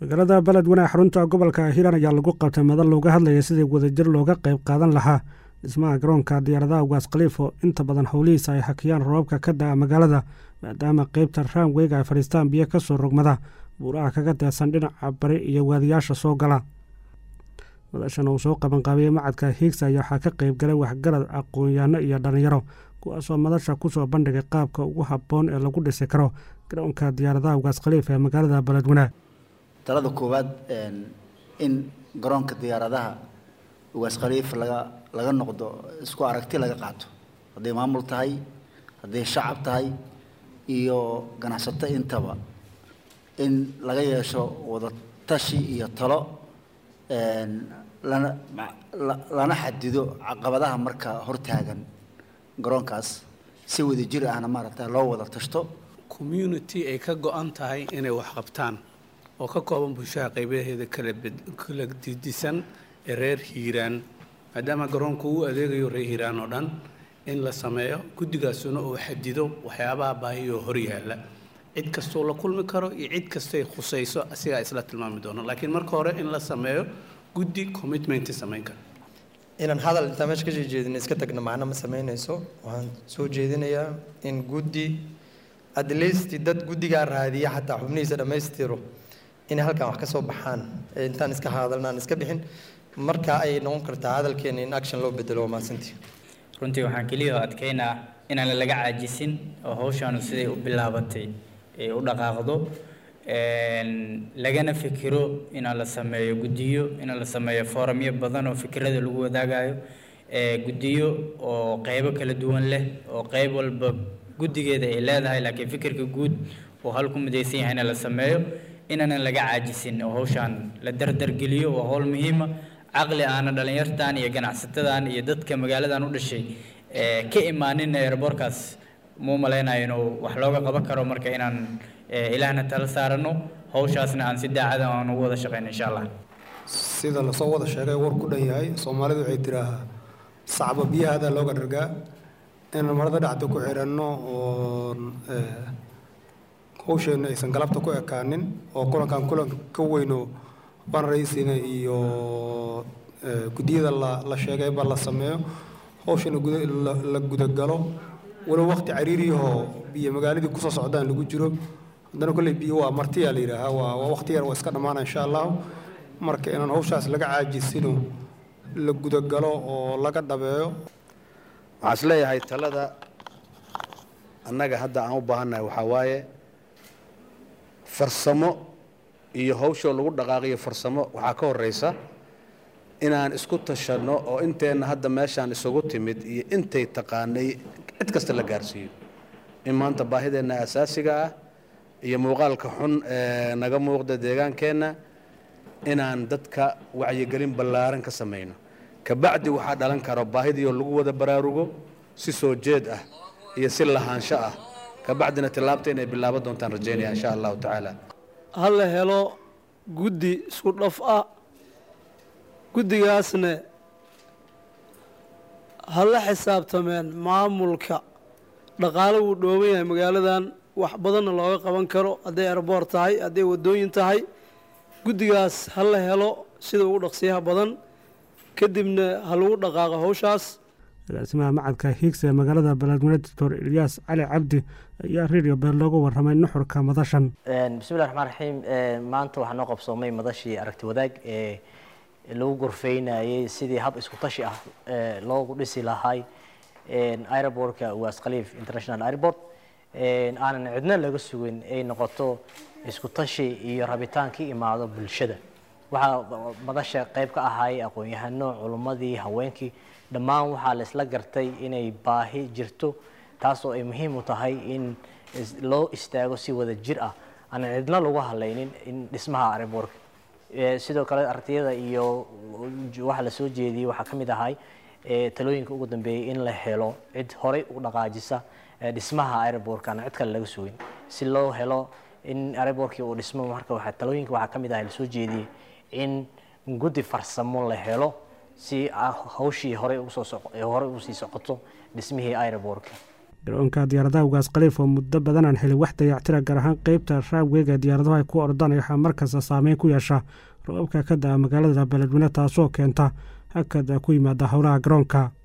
magaalada beledweyne xarunta gobolka hiiraan ayaa lagu qabtay madal looga hadlaya sidii wadajir looga qayb qaadan lahaa dhismaha garoonka diyaaradaha ugaas khaliif oo inta badan howlihiisa ay hakiyaan roobabka ka da'a magaalada maadaama qeybta raamweyga ay fadhiistaan biyo ka soo rogmada buuraha kaga deesan dhinaca bari iyo waadiyaasha soo gala madashan uu soo qabanqaabiyey macadka hiigsa ayaa waxaa ka qayb galay waxgarad aqoon-yaano iyo dhallinyaro kuwaasoo madasha kusoo bandhigay qaabka ugu habboon ee lagu dhisi karo garoonka diyaaradaha ugaas khaliif ee magaalada beledweyne talada koowaad in garoonka diyaaradaha ugaas khaliif laga laga noqdo isku aragti laga qaato hadday maamul tahay hadday shacab tahay iyo ganacsato intaba in laga yeesho wada tashi iyo talo lana lana xadido caqabadaha marka hortaagan garoonkaas si wada jir ahna maaragta loo wada tashto community ay ka go-an tahay inay wax qabtaan oo ka kooban bulshada qaybaheeda kala kala didisan ee reer hiiraan maadaama garoonku uu adeegayo reer hiiraan oo dhan in la sameeyo guddigaasuna uu xadido waxyaabaha baahiyoo hor yaalla cid kastuu la kulmi karo iyo cid kastay khusayso asigaa isla tilmaami doono laakiin marka hore in la sameeyo guddi commitment samayn kara inaan hadal intaan meesha kasoo jeedin iska tagna macno ma samaynayso waxaan soo jeedinayaa in guddi at least dad guddigaa raadiya xataa xubnihiisa dhammaystiro inay halkan wax ka soo baxaan intaan iska hadalnaan iska bixin marka ay noqon kartaa hadalkeena in action loo bedelo waa mahadsantii runtii waxaan keliya adkeynaa inaan laga caajisin oo hawshaanu siday u bilaabatay ay u dhaqaaqdo lagana fikiro inaan la sameeyo guddiyo inaan la sameeyo foorumyo badan oo fikirada lagu wadaagayo guddiyo oo qeybo kala duwan leh oo qeyb walba guddigeeda ay leedahay laakiin fikirka guud oo hal ku midaysan yahay in la sameeyo inaanan laga caajisin oo hawshaan la dardargeliyo waa howl muhiima caqli aana dhallinyartan iyo ganacsatadan iyo dadka magaaladan u dhashay ka imaanin airboorkaas muu malaynayo inuu wax looga qaban karo marka inaan ilaahna tala saarano hawshaasna aan si daacada aan ugu wada shaqeyno insha allah sida lasoo wada sheegay war ku dhan yahay soomaalidu waxay tiraahaa sacba biyahaada looga dhargaa inaan marada dhacda ku xiranno oo hawsheenna aysan galabta ku ekaanin oo kulankan kulan ka weyno banraysina iyo guddiyada la la sheegayba la sameeyo hawshana la gudagalo walow waqti cariiriyahoo biyo magaaladii kusoo socdaan lagu jiro haddana kolley biyo waa martiyaa la yidhaahaa waa waa waqti yar waa iska dhammaana insha allahu marka inaan hawshaas laga caajisino la gudagalo oo laga dhabeeyo waxaan is leeyahay talada annaga hadda aan u baahannahay waxaa waaye farsamo iyo hawshoo lagu dhaqaaqiyo farsamo waxaa ka horraysa inaan isku tashanno oo inteenna hadda meeshaan isugu timid iyo intay taqaanay cid kasta la gaarsiiyo in maanta baahideenna asaasiga ah iyo muuqaalka xun ee naga muuqda deegaankeenna inaan dadka wacyigelin ballaaran ka samayno kabacdi waxaa dhalan karo baahidiioo lagu wada baraarugo si soo jeed ah iyo si lahaansho ah kabacdina tillaabta inay bilaaban doontaan rajaynaya insha allahu tacaala ha la helo guddi isku dhaf ah guddigaasna ha la xisaabtameen maamulka dhaqaale wuu dhooban yahay magaaladan wax badanna looga qaban karo hadday erboor tahay hadday waddooyin tahay guddigaas ha la helo sida ugu dhaqsiyaha badan kadibna ha lagu dhaqaaqo hawshaas agaasimaha macadka hiigsa ee magaalada beledweyne doctor ilyaas cali cabdi ayaa radio beel looga warramay nuxurka madashan bismillahi raxmaan raxiim maanta waxaa noo qabsoomay madashii aragti wadaag ee lagu gorfeynayay sidii hab isku tashi ah loogu dhisi lahay aerobortka ugaas khaliif international airport aanan cidna laga sugin ay noqoto isku tashi iyo rabitaan ka imaado bulshada waxaa madasha qayb ka ahay aqoon-yahano culummadii haweenkii dhammaan waxaa la isla gartay inay baahi jirto taasoo ay muhiim u tahay in loo istaago si wada jir ah aanan cidna lagu hadlaynin in dhismaha airbortka sidoo kale artiyada iyo waxa la soo jeediyey waxaa ka mid ahay talooyinka ugu dambeeyey in la helo cid horey u dhaqaajisa dhismaha airbortka aan cid kale laga sugin si loo helo in airbortkii uu dhismo marka waxa talooyinka waxaa ka mid ahay lasoo jeediyey in guddi farsamo la helo si hawshii horey usoo horey usii socoto dhismihii airbortka garoonka diyaaradaha ugaas khaliif oo muddo badan aan helin wax dayactira gaar ahaan qeybta raawgeega diyaaradahu ay ku ordaan waxaa markasta saameyn ku yeesha roobabka ka da-a magaalada beledweyne taasoo keenta hakad ku yimaada howlaha garoonka